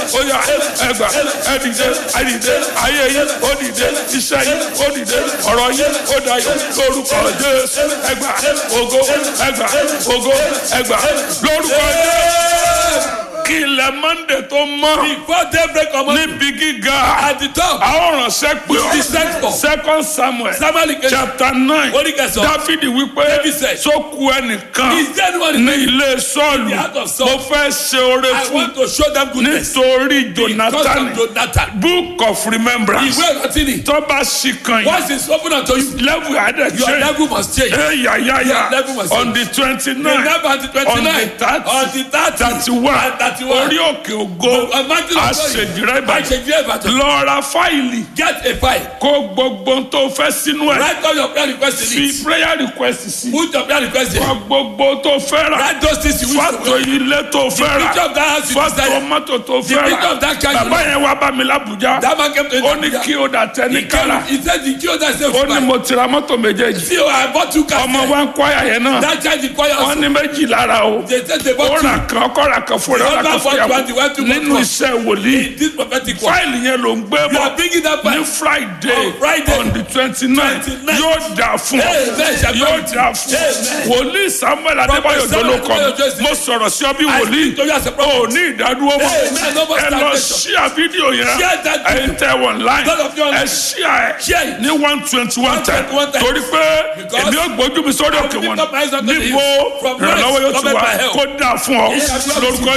ó yá ẹgbà ẹdìdẹ ẹdìdẹ ayé yín ó dìde iṣẹ́ yín ó dìde ọ̀rọ̀ yín ó dayọ̀ lórúkọ jésù ẹgbà ògo ẹgbà ògo ẹgbà lórúkọ jésù kí ilẹ̀ mọ́ndé tó mọ́ Before daybreak on Monday, níbi gíga at the top, àwọn ránṣẹ́ pé It is sent for. second samuel Samuel Ike- chapter nine Orí kẹsàn-án. dáfídì wípé David said, sóku ẹnìkan Is there anyone in ní the ilé sọ́ọ̀lù The heart of Saul. mo fẹ́ ṣe oore I fún want to show them goodness. nítorí Because jonathan of Jonathan. book of remembrance Ìwé ìrántí ni. tó bá ṣì kan yìí Once it's open unto you, level adé your change level must change. eyayaya Your level must on change. the twenty nine Remember on the on the 29th, thirty on the 30th, thirty one and 31. orí òkè ògo A mountain of glory. àṣejìrẹ́ ìbàdàn Àṣejìrẹ́ Ìbàdàn. lọ ra fáìlì Get a file. kó gbogbo ohun tó fẹ́ sínú ẹ̀ Write all your prayer requests in fi it. prayer request sí Put your prayer requests in. kọ gbogbo tó fẹ́ rà Write those things you wish fọ́tò to ilé tó fẹ́ rà picture of that house you fọ́tò desire. mọ́tò tó The fẹ́ picture rà of that car you bàbá like. yẹn wá bá mi lábùjá That man came to ó ní kí o dà tẹ́ ní He kára came, he said the key that says ó ní mo ti ra mọ́tò méjèèjì See, I bought two cars. ọmọ wa ń kọ́ àyà yẹn náà That child requires wọ́n ní méjì lára o They said they ó bought two. rà kan ọkọ rà kan fún rẹ ó rà kan fún yàgò nínú iṣẹ́ wòlíì This prophetic word. fáìlì yẹn ló ń gbé You bọ̀ are bringing that ní back. friday On Friday. on the twenty nine 29. yóò dà fún ọ Amen. Shall yóò be- dà fún ọ Amen. wòlíì samuel adébáyò Samuel jọlọkọ Adébáyò Joseph. mo sọ̀rọ̀ sí ọ bí I wòlíì speak to you as a prophet. o ní ìdádúró mọ́ Amen. No more ẹ lọ stagnation. ṣíà fídíò yẹn Share that ẹ ń tẹ wọn láì Those of you online. ẹ ṣíà Share ẹ it. ní one twenty one time 121 times. torí pé Because èmi ò gbójú mi sórí I òkè will wọn lift up my eyes unto the níbo hills. From whence ìrànlọ́wọ́ yóò ti cometh wá my help? kó dà fún ọ Yes, I will lórúkọ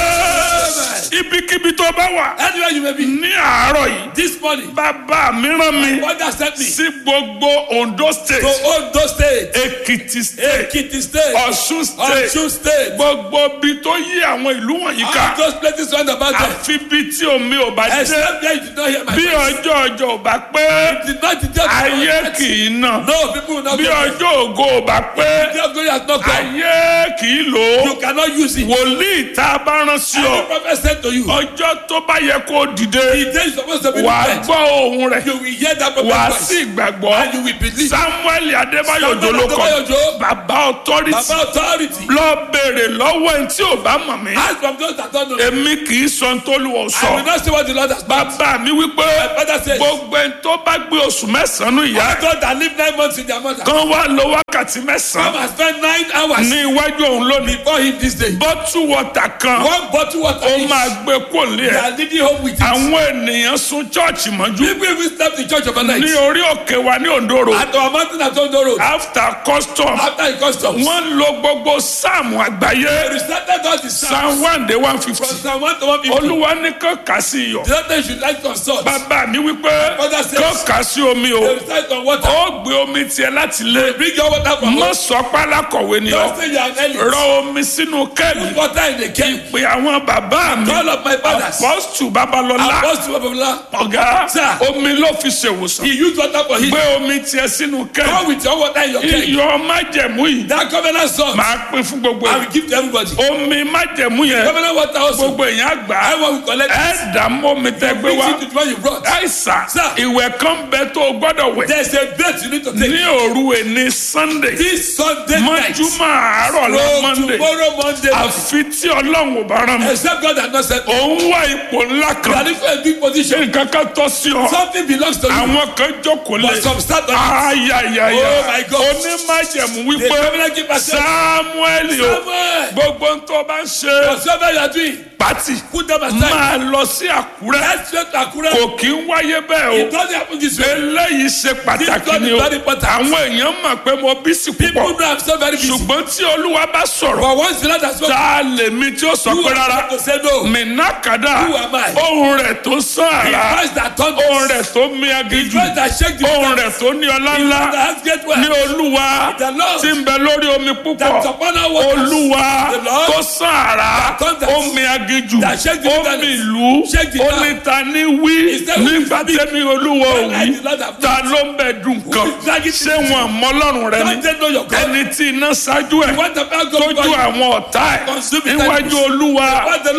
jẹ́ ibikíbi tó bá wà Anywhere you may be. ní àárọ̀ yìí This morning, bàbá mi rán mi God has sent me sí gbogbo ondo state to Ondo State, èkìtì state Ekiti State, ọ̀ṣun state Osun State. gbogbo bi tó yí àwọn ìlú wọ̀nyí All ká those places round about there. àfi bí tí omi ò bá dé Except there you did not hear my bí voice. ọjọ́ ọjọ́ ò bá pé Did not detect my ayé voice. kì í nà No, people will not bí get it. ọjọ́ ògo ò bá pé The glory has not come. ayé kì í lò ó You cannot use it. wòlíì tá a bá rán sí Any ọ prophet said to you, ọjọ́ tó bá yẹ kó dìde the day is supposed to be wà á the gbọ́ ohun rẹ̀ You will hear that wà á prophet sì voice. gbàgbọ́ And you will believe. samuel adébáyò Samuel jolókọ Adébáyò Òjó. bàbá authority Baba authority. lọ béèrè lọ́wọ́ ẹni tí ò bá mọ̀ mí Ask from those that don't know. èmi kì í sọ ohun tó lù ọ́ I will sọ not say what the Lord has done. bàbá mi wípé My father says, gbogbo ẹni tó bá gbé oṣù mẹ́sàn-án ìyá I thought that live nine months in their mother. kan wá lo wákàtí Come mẹ́sàn-án and spend nine hours ní iwájú òun lónìí before him this day. bọ́tù wọ́tà kan One bottle water ó each. máa gbé kó lé They ẹ̀ are leading home with it. àwọn ènìyàn sun chọ́ọ̀chì mọ́jú People even slept in church overnight. ní orí òkè wa ní òǹdòrò At our mountain at Ondo Road. after custom After the customs. wọ́n lo gbogbo sáàmù àgbáyé We started all the psalms. psalm one day one From fifty Psalm 1 to 150. olúwa ní kó kà sí iyọ̀ The other day should like consult. They bàbá mi wípé Father says- kó kà sí omi o recite on water. ó gbé omi tiẹ̀ láti lé Bring your water from mọ home. sọ pálákọ̀wé ni Don't ọ say you are an elite. rọ omi sínú kẹ́ẹ̀lì Put water in the cave. pé àwọn bàbá mi Call up my fathers. apọ́stù babalọ́lá Apostle of Allah. ọ̀gá Sir. omi ló fi ṣèwòsàn He used water for him. gbé omi tiẹ̀ sínú Come kẹ́ẹ̀lì with your water in your cave. iyọ̀ májẹ̀mú yìí That covenant salt. máa pín fún gbogbo I ẹ̀ will give to everybody. omi májẹ̀mú yẹn Covenant water also. gbogbo èèyàn àgbà I will collect ẹ it. dà mọ́mi tẹ́ gbé Bring wá it to the one you brought. àìsàn Sir. ìwẹ̀ kan bẹ tó o gbọ́dọ̀ wẹ̀ There's a bet you need to ní take. òru èní sunday This Sunday night. mọ́júmọ́ àárọ̀ la From monday tomorrow Monday. àfi tí ọlọ́run ò bá rán mi Except God has not said. òun wá ipò ńlá You are kan looking for a big position. nǹkan kan tọ́ sí ọ Something belongs to you. àwọn kan jókòó lé But some start on it. ayayaya Oh my God. onímájẹ̀mú The wípé covenant keeper said. samuel o Samuel. gbogbo ń tó bá ń ṣe Whatever you are doing. pátì Put them aside. máa lọ sí àkúrẹ́ Let's straight to Akure. kò kí ń wáyé bẹ́ẹ̀ o It doesn't happen this way. eléyìí ṣe pàtàkì This ni o God is very important. àwọn èèyàn mọ̀ pé mo bí sí People púpọ̀ know I'm so very busy. ṣùgbọ́n tí olúwa bá sọ̀rọ̀ But once the Lord has spoken, tá a lè mi tí ó sọ you pé are rárá not to say no. mìnàkàdà Who am I? ohun rẹ̀ tó sàn The àrà voice that thunders. ohun rẹ̀ tó mí The agijù voice that shake the ohun earth. rẹ̀ tó ní ọlá The ńlá voice that has great ní wealth. olúwa The Lord. tí ń bẹ lórí omi púpọ̀ That's upon our waters. olúwa The Lord. tó sàn àrà That thunders. omi agijù That shake the omi wilderness. ìlú Shake the earth. onítàní wí Is that who is nígbà speak? tẹ́mi olúwa When I òwí did not have ta ló ń bẹ dùn kan is dragging ṣé wọn mọlọ́run rẹ Don't ni they know your God? ẹni tí iná ṣáájú ẹ̀ What about God? tójú àwọn ọ̀tá ẹ̀ Consume it níwájú enemies. olúwa What the Lord? táwọn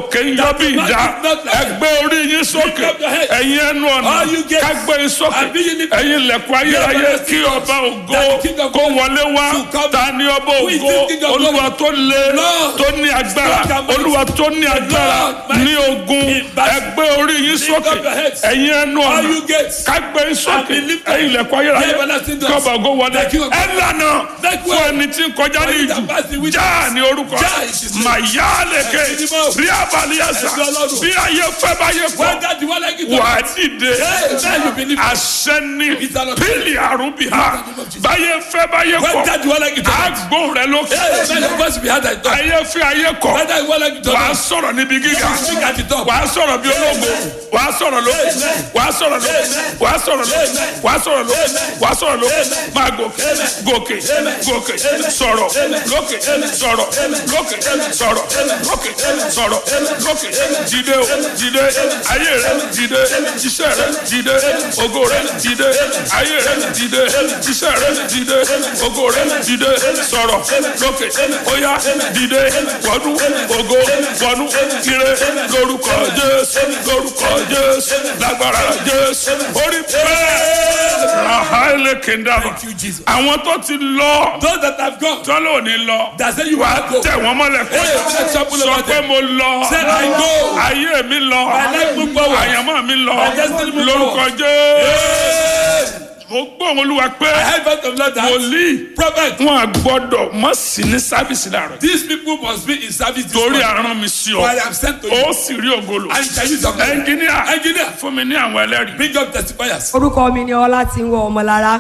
òkè ń yọ bí ìdá ẹgbẹ́ orí yín sókè ẹ̀yin ẹnu ọ̀nà kágbé yín sókè ẹ̀yin ilẹ̀kùn ayérayé kí ọba ògo kó wọlé wá ta ni ọba ògo olúwa tó le tó ní agbára olúwa tó ní agbára ní ogun ẹgbẹ́ orí yín sókè ẹ̀yin ẹnu ọ̀nà kágbé yín sókè ẹ̀yin ilẹ̀kùn ayérayé kí ọba ògo wọlé ẹ̀ lànà fún ẹni tí ń kọjá ní ìjù já ní orúkọ mayaleke bí abaliyasa bí ayé fẹ́ bá yẹ kọ́ wà á dìde asẹ́ni pílì àrùbí ha báyé fẹ́ bá yẹ kọ́ àgbọ̀n rẹ lókè ayé fẹ́ ayé kọ́ wà á sọ̀rọ̀ níbi gíga wà á sọ̀rọ̀ bí ológo wà á sọ̀rọ̀ lókè wà á sọ̀rọ̀ lókè wà á sọ̀rọ̀ lókè wà á sọ̀rọ̀ lókè wà á sọ̀rọ̀ lókè máa gòkè gòkè gòkè sọ̀rọ̀ lókè sọ̀rọ̀ lókè sọ̀rọ̀ lókè sọ̀rọ̀ lókè dìde o dìde ayé rẹ dìde iṣẹ́ rẹ dìde ògo rẹ dìde ayé rẹ dìde iṣẹ́ rẹ dìde ògo rẹ dìde sọ̀rọ̀ lókè óyá dìde wọnú ògo wọnú ire lórúkọ jésù lórúkọ jésù lágbára jésù orí bẹ́ẹ̀ rahale kendama àwọn tó ti lọ Those that have gone, tọ́lọ́ ò ní lọ that say you wà á have go. tẹ̀ wọ́n mọ́lẹ̀ kọ́ Hey, let's trample sọ over pé them. mo lọ Say, I go. ayé mi lọ My life move forward. àyànmọ́ mi lọ My destiny move lórúkọ forward. jésù mo gbọ́ wọn olúwa pé I heard from Lord that wòlíì prophet, wọn à gbọ́dọ̀ mọ̀ sí ní sábìsì láàrọ̀ these people must be in service this torí morning. àrùn mi sí For ọ I am sent to you. ó sì rí ògolo And shall use your name. ẹnjìníà Engineer, fún mi ní àwọn ẹlẹ́rìí. bring up testifiers. orúkọ mi ni ọlá tí ń wọ ọmọlára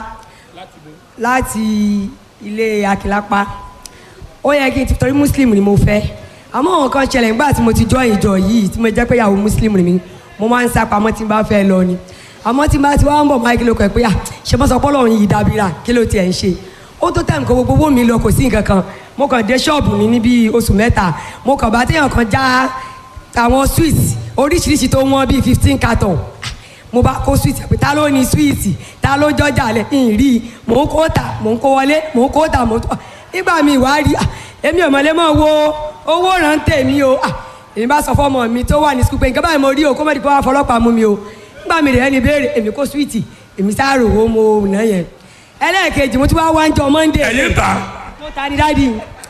láti ilé akílápá ó yẹ kí n ti torí muslim ni mo fẹ́ àmọ́ àwọn kan ṣẹlẹ̀ nígbà tí mo ti join ìjọ yìí tí mo jẹ́ pé ìyàwó muslim ni mi mo máa ń sá pamọ́ tí n bá fẹ́ lọ ni àmọ́ tí n bá ti wá ń bọ̀ máa kí ló kọ̀ pé à ṣe bọ́ sọ pé ọlọ́run yìí dábìrà kí ló tiẹ̀ ń ṣe ó tó tẹ̀ nǹkan gbogbo owó mi lọ kò sí nǹkan kan mo kàn dé ṣọ́ọ̀bù mi ní bíi oṣù mẹ́ta mo kàn bá téèyàn kan já àwọn sweets oríṣiríṣi tó wọ́n bíi fifteen carton mo bá kó sweet pé ta ló ní sweet ta ló jọjà lẹ ń rí i mò ń kó ta mò ń kó wọlé mò ń kó ta mò ń tó nígbà mi ìwà rí ah, èmi ò mọ̀lẹ́ mọ̀ wo owó rántẹ̀ mi o ah, èmi bá sọ fọmọ mi tó wà ní sukùl pé nǹkan báyìí mo rí o kó mọ̀ ní kó wá fọlọ́pàá mú mi o nígbà mi rẹ̀ ẹni béèrè èmi kó sweet èmi sáàrò owó mo nà yẹn ẹlẹ́ẹ̀kejì mo tún wá wá ń jọ monday ẹ̀yin ta mo ta ni dáàdi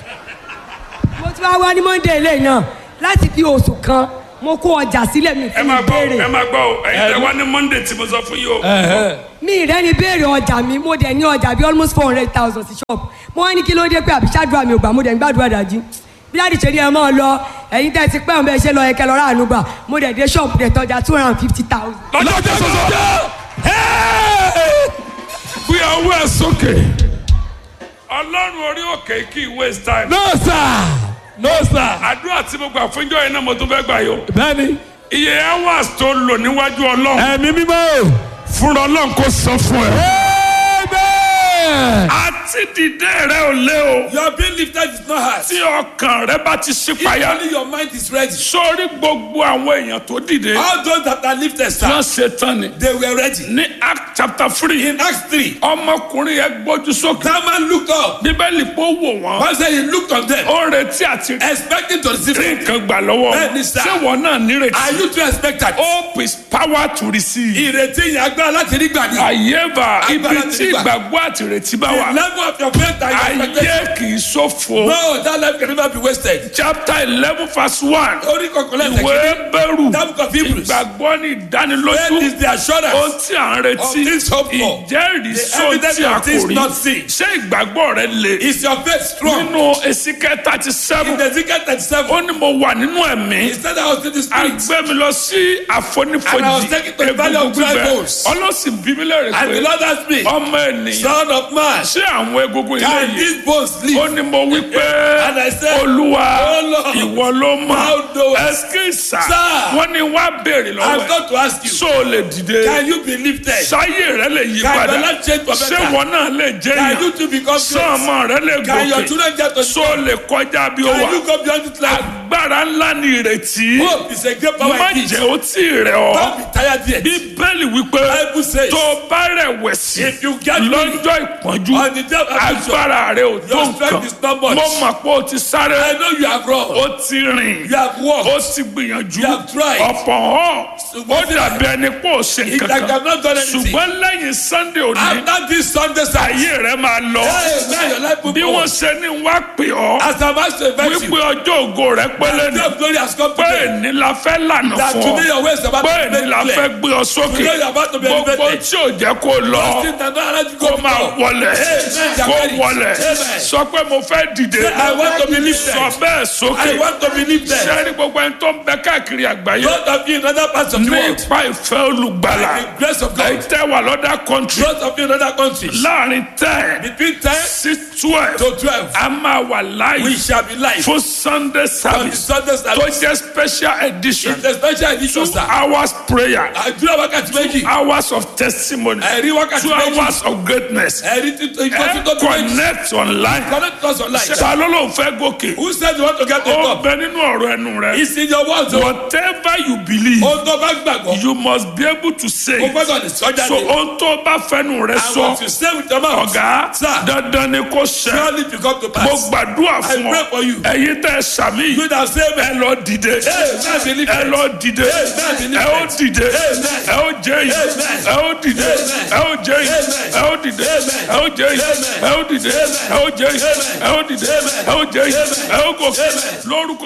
mo tún wá wá ní monday lẹ́yìn náà láti fi oṣù kan mo kó ọjà sílẹ̀ mi ẹ fún máa gbọ́ ìbéèrè ẹ máa gbọ́ o ẹ̀yin tẹ wá ní monday tí mo sọ fún yìí o. mi ìrẹ́ ni béèrè ọjà mi mo dẹ̀ ní ọjà bíi almost four hundred thousand sí shop mo wá ní kí ló dé pé àbíṣádùá mi ò gbà mo dẹ̀ ń gbàdúrà dájú bí láti ṣe ní ẹ máa lọ ẹ̀yin tẹ́ ti pẹ́ ọ̀n bẹ́ẹ̀ ṣe lọ ẹ̀kẹ́ lọ ráàánú gbà mo dẹ̀ dé shop dẹ̀ tọ́jà two hundred and fifty thousand. lọ́jọ́ tó sọ̀sọ̀ fi ọwọ́ ẹ sókè ọlọ́run orí òkè kì í waste time. No, sir. No, sir. àdúrà tí mo gbà fún ìjọ yẹn náà mo tún fẹ́ gbà yọ. Bẹ́ẹ̀ni, iye hours tó lò níwájú ọlọ́run ẹ̀mí mímọ́. fúnra ọlọ́run kò san fún ẹ. Amen. àti dìde rẹ ò lé o. Your being lifted is not hard. tí ọkàn rẹ bá ti ṣí If payá. only your mind is ready. sórí gbogbo àwọn èèyàn tó dìde. All those that are lifted, sir, wọ́n ṣe tán ni. they were ready. ní act chapter three. In Acts 3, ọmọkùnrin yẹn gbójú sókè. that man looked up. bíbélì pé ó wò wọ́n. One said he looked on them, ó retí àti expecting to receive rí it. nǹkan gbà lọ́wọ́. Bẹ́ẹ̀ni sá. ṣé wọn náà Are nírètí. you too expectant? hope is power to receive. Ìrètí yẹn agbára láti rí gbà ní. àyèbá ibi Agbára tí ti gbà. ìgbàgbọ́ àti ìrètí bá The wà. level of your faith and your expectation. ayé kì í ṣòfò. No, that life can never be wasted. chapter eleven verse one. Orí kọ̀ọ̀kan lẹ́sẹ̀ ìwé kìíní. bẹ̀rù. That book of Hebrews. ìgbàgbọ́ ní Faith ìdánilójú. is the assurance. ohun tí à ń Of retí. things hoped for. ìjẹ́rìí The sóhun evidence tí a of things kò rí. not seen. ṣé ìgbàgbọ́ rẹ le. Is your faith strong? nínú ezekiel thirty In seven. Ezekiel 37, ó ní mo wà nínú ẹ̀mí. he said I was in the a spirit. gbé mi lọ sí And I was àfonífojì taken to the valley of dry bones. ọlọ́sìn bí mi lẹ́rìí And the pé Lord asked me, ọmọ ènìyàn Son of man, ṣé àwọn egungun ilé can yìí these bones ó live? ní mo wí pé And I said, olúwa Oh Lord, ìwọ ló mọ thou knowest. ẹsikísà Sir, wọn ní wá béèrè I've lọ́wọ́ ẹ̀ got to ask you, ṣó o lè dìde can you be lifted? ṣáyé rẹ lè yí Can padà your life change for ṣé better? wọn náà lè jẹ́ Can èèyàn you too become ṣé great? ọmọ rẹ lè Can your gòkè children get to ṣó o lè kọjá bí ó Can wà you go beyond this life? agbára ńlá ni ìrètí Hope is a great power má indeed. jẹ́ ó tí ì rẹ̀ ọ́. Don't be tired yet. bíbélì wípé Bible says, tó o bá rẹ̀wẹ̀sì If you get lọ́jọ́ ìpọ́njú On the day of affliction, agbára rẹ ò tó your strength nǹkan is not much. mo mọ̀ pé o ti sáré I know you have run. o ti rìn You have o walked. ti gbìyànjú You have tried. ọ̀pọ̀ hàn ó dàbí ẹni pé ó ṣe It's like kankan I've not done anything. ṣùgbọ́n lẹ́yìn sunday òní After this Sunday service, ayé rẹ máa lọ hey, now your life will bí go. wọ́n ṣe ní wá pè ọ́ As I'm asked to invite wípé you, ọjọ́ ògo rẹ pẹ́lẹ́ the ní day of glory has come pé today. èní la fẹ́ lànà That fún today ọ your ways are about pé to be èní la made fẹ́ clear. gbé ọ sókè Today you're about to be gbogbo elevated. tí ò jẹ́ kó lọ Things that don't allow you to kó go máa before. wọlẹ̀ Amen. kó wọlẹ̀ Amen. sọ pé mo fẹ́ dìde I want to be lifted. sọ bẹ́ẹ̀ sókè I want to be lifted. sẹ́ni gbogbo ẹni tó ń bẹ káàkiri àgbáyé Both of you in other parts of the ní world, ipa ìfẹ́ olùgbàlà by the grace of ẹ God, tẹ́ wà lọ́dà country both of you in other countries, láàrin ten between 10 sí twelve to 12, a máa wà we láàyè shall be live fún sunday on the service Sunday tó service. jẹ́ special edition It's a special edition, two sir. hours prayer Àdúrà wákàtí méjì. hours of testimony Ẹ̀rí wákàtí two méjì. hours of greatness Ẹ̀rí títọ́ ìkọ́sí ẹ tó tó méjì. connect online Connect us online. ta ló ló ń fẹ́ gòkè Who said you want to get to the ó top? bẹ nínú ọ̀rọ̀ ẹnu rẹ It's in your words. o. whatever you believe Ohun tó bá gbàgbọ́, you must be able to say o it. gbọ́dọ̀ lè sọ so jáde. ohun tó bá fẹnu rẹ I sọ want to say with your mouth. ọ̀gá Sir. dandan ni kò ṣẹ Surely to come to mo pass. gbàdúrà I fún pray ọ for you. ẹ̀yin tẹ́ ẹ sàmì You that say ẹ amen. lọ dìde Amen. Believe ẹ it. lọ dìde Amen. ẹ ó dìde Amen. ẹ ó jẹ yìí Amen. ẹ ó dìde Amen. ẹ ó jẹ yìí Amen. ẹ ó dìde Amen. ẹ ó jẹ yìí Amen. ẹ ó dìde ẹ ó jẹ yìí ẹ ó dìde Amen. ẹ ó jẹ yìí Amen. ẹ ó gòkè Amen. lórúkọ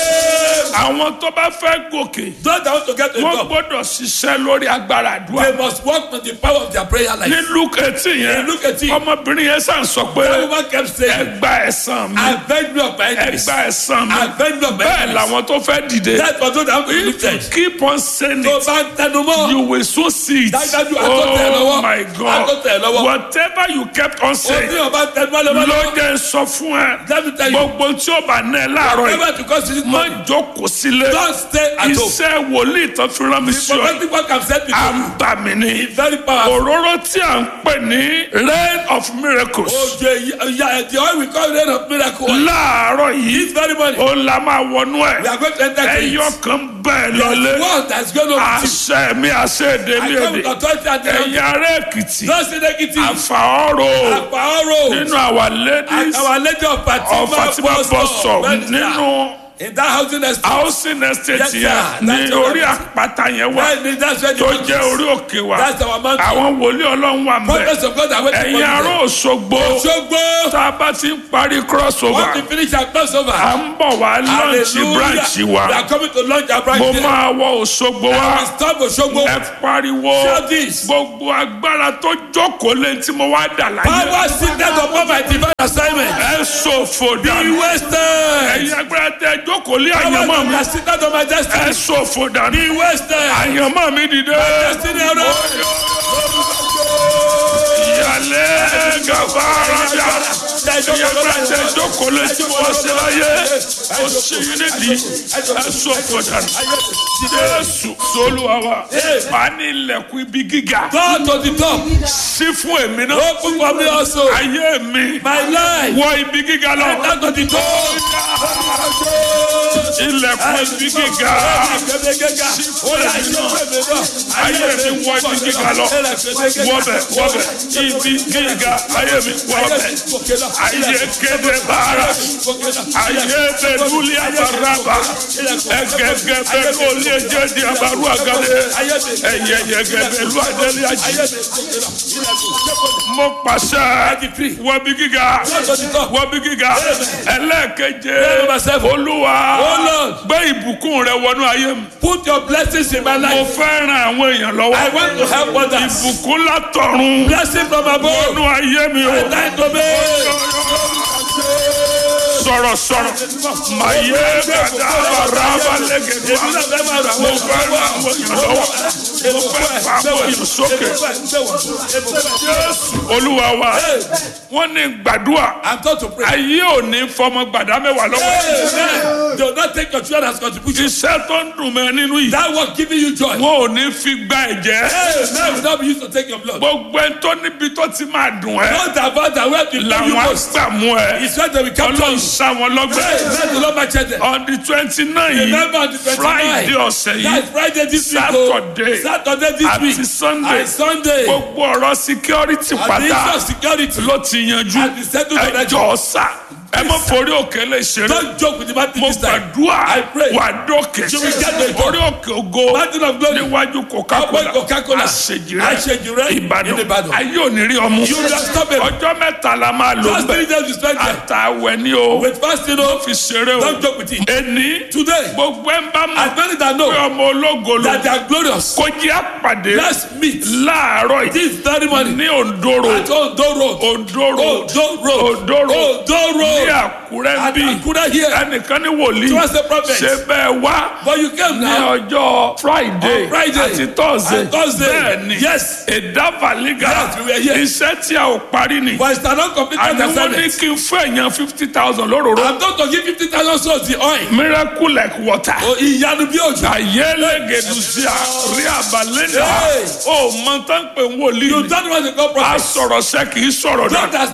Jésù àwọn tó bá fẹ́ gòkè Those that want to get to the wọ́n top, gbọ́dọ̀ ṣiṣẹ́ lórí agbára àdúrà they must work on the power of their prayer ní life. luke eighteen yẹn In Luke 18, ọmọbìnrin yẹn sàn sọ That pé woman kept saying, ẹgbà ẹ̀san mi Avenge me of my enemies. ẹgbà ẹ̀san mi Avenge me of my bẹ́ẹ̀ enemies. làwọn tó fẹ́ dìde That's for those that want to be if you lifted. keep on saying Tó it bá ń tẹnu mọ́, you will soon see it Dájúdájú, a tó tẹ̀ ẹ́ lọ́wọ́. oh my A tó god tẹ̀ ẹ́ lọ́wọ́. whatever you kept on ó ní saying ọba ń tẹnu mọ́ lọ́wọ́ ló lọ́wọ́. jẹ́ sọ fún ẹ Let me tell you, gbogbo tí ó bá ná ẹ láàárọ̀ yìí never to cause this má money. jókòó sílé Don't stay at home. iṣẹ́ wòlíì tó fi rán mi sí ọ Prophetic work I'm sent à before ń you. bà mí ní It's very powerful. òróró tí à ń pè ní rain of miracles Oje ya the oil we call rain of miracle. láàárọ̀ yìí This very morning, ó la máa wọnú we ẹ̀ are going to enter to ẹyọ it. kan bẹ́ẹ̀ There's lọlé one that's going to be àṣẹ mi àṣẹ èdè I mi come èdè with authority and the ẹ̀yin ará èkìtì Just in Ekiti, àfàọ́rò Àpáọ́rò, nínú our ladies our lady of Fatima of Fatima bus bus stop Well, nínú in that housing estate. housing estate Yes, sir. yẹn ní That's orí what- àpáta yẹn wà Well, that's where the tó mountain jẹ́ is. orí òkè wa That's our mountain. àwọn wòlíì ọlọ́run wà mbẹ́ Prophets of God are waiting for ẹ̀yin you ará there. òṣogbo Ṣogbo, tá a bá ti ń parí crossover want to finish our crossover. à ń bọ̀ wá lọ́ọ̀nì branch We wa are coming to launch our branch mo there. máa wọ òṣogbo wa We stop Osogbo. ẹ pariwo Shout this. gbogbo agbára tó jókòó lé tí mo wá dà láyé Power seated upon my divine assignment. ẹ ṣòfò Be dànù wasted. ẹ̀yin agbára tẹ jókòó lé Power àyànmọ́ mi that seated on my ẹ destiny. ṣòfò dànù Be wasted. àyànmọ́ mi dìde Destiny around. ìyàlẹ́ gàba arajà ẹ̀yin agbára tẹ jókòó lé tí mo wá sí láyé ó sì yín nídìí ẹ ṣòfò dànù jésù sólúwa wa wà ní ilẹ̀kùn ibi gíga Go to the top. sí fún èmi náà Open for me also. ayé mi My life. wọ ibi gíga lọ Enter to the top. ilẹ̀kùn ibi gíga ayé mi wọ ibi gíga lọ wọbẹ̀ wọbẹ̀ ibi gíga ayé mi wọbẹ̀ ayé kéde bàárà ayé bẹ lulí abaraba ẹgẹgẹ bẹ lórí ẹjẹ di abaru agade ẹyẹ yẹgẹ bẹ lu adẹlẹ ají mo pàṣẹ wọbi gíga wọbi gíga ẹlẹ́ẹ̀keje olúwa gbé ìbùkún rẹ wọnú ayé mi Put your blessings in my mo life. fẹ́ ran àwọn èèyàn I lọ́wọ́ want to help others. ìbùkún látọ̀run Blessing from above. wọnú ayé mi o Thank to me. sọ̀rọ̀ sọ̀rọ̀ màyé gàdá bàrà lẹ́gẹ̀dẹ̀ mo fẹ́ ran àwọn èèyàn lọ́wọ́ mo fẹ́ fa àwọn èèyàn sókè jésù olúwa wa wọ́n ní gbàdúrà I'm taught to pray. ayé ò ní fọmọ gbàdá mẹ́wàá lọ́wọ́ Amen. Do not take your children as contribution. iṣẹ́ tó ń dùn mẹ́ nínú yìí That work giving you joy. wọn ò ní fi gba ẹ̀jẹ̀ Amen. Will not be used to take your blood. gbogbo ẹni tó níbi tó ti máa dùn ẹ́ Not about that where to know you làwọn most. àgbàmú ẹ It's where they will capture ọlọ́run you. sá wọn lọ́gbẹ́ Amen. The Lord my children. on the twenty nine Remember on the yìí 29th. friday ọ̀sẹ̀ That's yìí Friday this week. oh. Saturday. Saturday this àti week. sunday And Sunday. gbogbo ọ̀rọ̀ security And the issue pátá of security. ló ti yanjú And the settled already. ẹjọ́ sá ẹ má forí òkè lè ṣeré Don't joke with the mountain mo this time. gbàdúrà I pray. wà dókè You will get the orí òkè ògo Mountain of glory. níwájú coca-cola Ọgbẹ́ Coca-Cola. àṣejìrẹ Àṣejìrẹ́ ìbàdàn Ìbàdàn. ayé òní rí ọmú You will stop it. ọjọ́ mẹ́ta la máa lò Just three days we spend there. àtàwẹ̀ ni o With fasting, oh, fi ṣeré o don't joke with it. ẹni Today, gbogbo ẹ̀ ń bá as mọ̀ many that pé know ọmọ ológo ló that they are glorious, kó jẹ́ àpàdé let's meet láàárọ̀ yìí this very morning ní òǹdóró at Ondo Road. òǹdóró Ondo Road. òǹdóró Ondo ní Road. àkúrẹ́ At bí Akura here. ẹnìkan ní wòlíì Trust the prophet. ṣe bẹ́ẹ̀ wá But you came ní now. ọjọ́ friday On Friday. àti thursday And Thursday. bẹ́ẹ̀ ni Yes. ìdábàlígà Yes, we were here. iṣẹ́ tí a ò parí ni But it's not completed àní wọ́n ní assignment. kí n fún èèyàn fifty thousand lóróró I'm going to give fifty thousand souls the oil. miracle like water. O ìyanu bí òjò. ayélujára rí àbálẹ́dà Hey. ó mọ tán pé wòlíì You ni. don't want to go a prophet. sọ̀rọ̀ sẹ́ kì í sọ̀rọ̀ Don't dà.